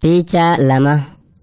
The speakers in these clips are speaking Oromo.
Picha lama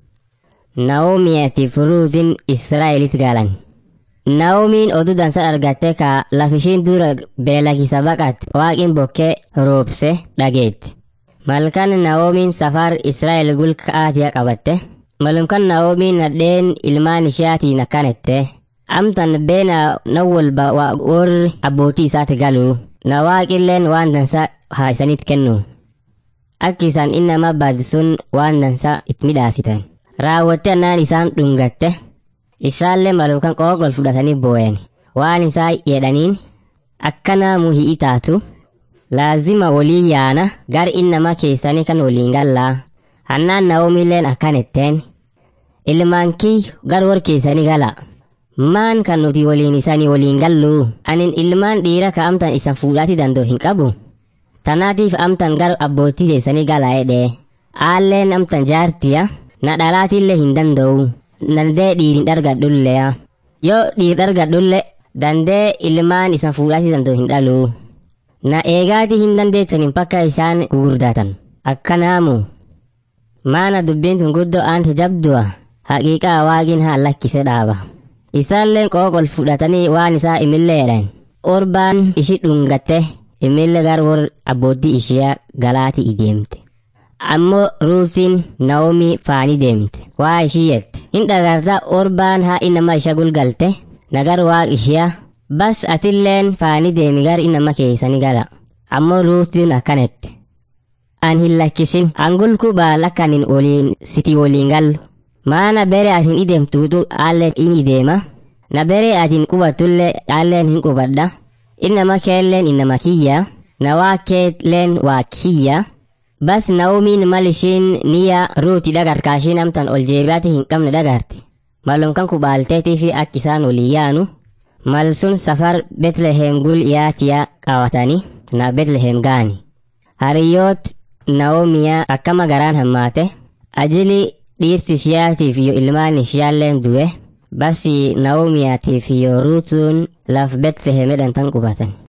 Naomiyaatiif Ruutin Israa'elitti galan. Naomiin oduu dansa argatte ka lafishiin dura beelakisa baqat waaqin bokkee roobse dhageetti. Malkan Naomiin safar Israa'el gulka'aatiya qabatte. Malumkan Naomiin nadheen ilmaan ishaatiin akkanette. Amtan beena na walba warri abbootii isaati galu. Na waaqilleen waan dansa haa isanitti kennu. Akki isaan innama baadisuun waan dansa itti midhaasitan. Raawwatte annaan isaan dhungatte. Isaallee malumkan qooqol fudhatanii booyan. Waan isaa jedhaniin akkana muhii taatu. Laazima walii yaana gar innama keessanii kan waliin gallaa. Hannaan Naomiilleen akkanetteen. Ilmaan kiyyu gar war keessanii gala. Maan kan nuti waliin isanii waliin gallu. Anin ilmaan dhiira ka amtan isan fuudhaati danda'u hin qabu. Tanaatiif amtan gar abbootii keessanii gala jedhee. Aalleen amtan jaartiya. Na dhalaatillee hin danda'u. Dandee dhiirin dhargadhullee. Yoo dhiir dhargadhulle dandee ilmaan isan fuudhaati danda'u hin dhalu. Na eegaati hin dandeettanin bakka isaan gurgurdatan. Akkanaamu. Maana dubbiin tun guddoo aanta jabdu'a. Haqiiqaa waaqin haa lakkise dhaaba. Isaalleen qooqol fudhatanii waan isaa imillee jedhan. Orbaan ishi dhungatte imillee gar war abbootii ishiyaa galaatii ideemte. Ammoo ruutiin Naomi faanii deemte. Waa ishii jette. Hin dhagartaa orbaan haa inama isha gulgalte. Nagar waaq ishiyaa. Bas atilleen faanii deemi gar inama keessani gala. Ammoo ruutiin akkanette. An hin lakkisin. Angulku baal akka anin waliin siti waliin gallu. Maana bere atin ideemtuutu aalleen in ideema. Na bere atin qubattullee aalleen hin qubadha. Innama keelleen innama kiyya. Na waa keelleen waa kiyya. Bas Naomiin mal ishiin niya ruuti dhagarkaashiin amtan ol jeebiyaati hin qabne dhagarti. Malumkan kubaalteetii fi akka isaan walii yaanu. Mal sun safar Betlehem gul yaatiya qawatanii na Betlehem gaani. Hariyyoot Naomiyaa akkama garaan hammaate. Ajili dhiirsi ishiyaatiif iyo ilmaan ishiyaalleen du'e. Basi Naomiyaatiif iyo ruutuun laf Betlehem jedhan tan qubatan.